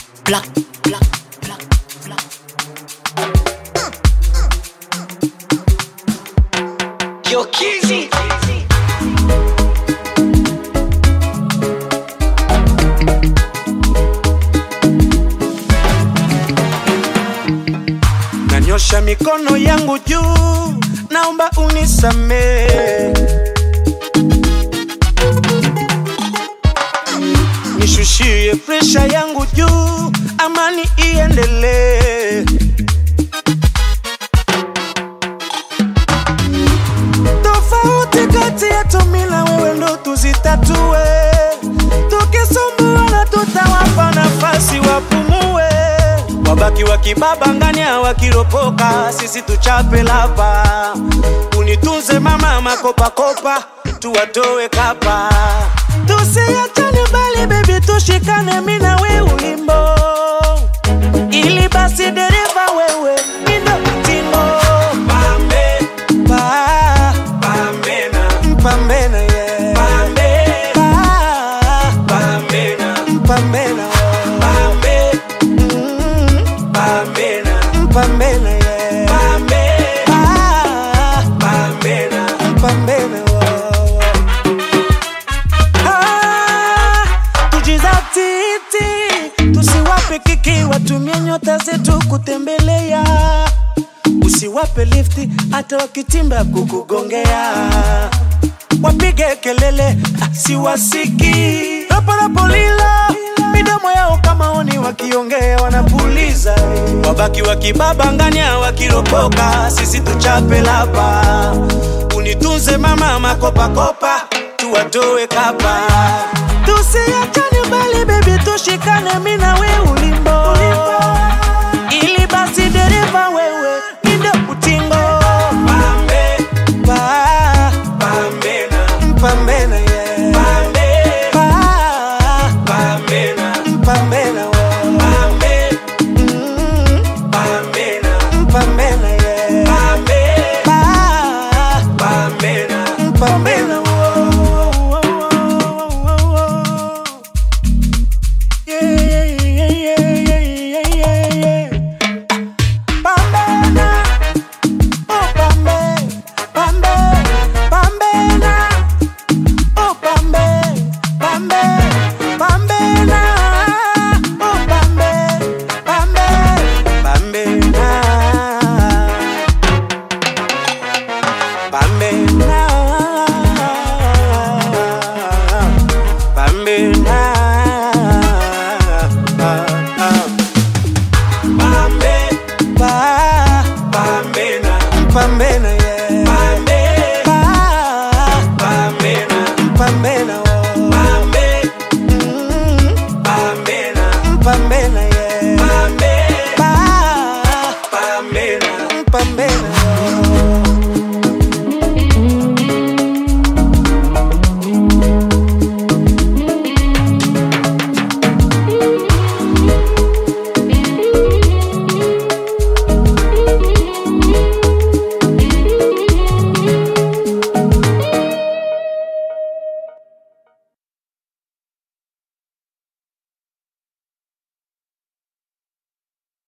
black, black, black, black. Yo, Kizzy. Nanyosha mikono yangu juu, naomba unisamee. Nishushie presha yangu juu, amani iendelee. Tofauti kati yetu mimi na wewe ndo tuzitatue, tukisumbuana tutawapa nafasi wapumue, wabaki wakibabangania wakiropoka, sisi tuchape lapa. Unitunze mama makopakopa, tuwatoe kapa, tusiachane bali baby, tushikane mimi na wewe ulimbo, ili basi dereva wewe nindo tingo pambe pa pambena pambena yeah pambe pa pambena pambena pambe mm, pambena pambena yeah pambe pa pambena pambena Ah, tujizatiti tusiwape kiki watumie nyota zetu kutembelea usiwape lifti hata wakitimba kukugongea wapige kelele ah, siwasiki raparapolila midomo yao kama oni wakiongea wanapuliza wabaki wakibabangania wakiropoka sisi tuchape lapa unitunze mama makopakopa tuwatoe kapa tusiachane bali bebi tushikane mina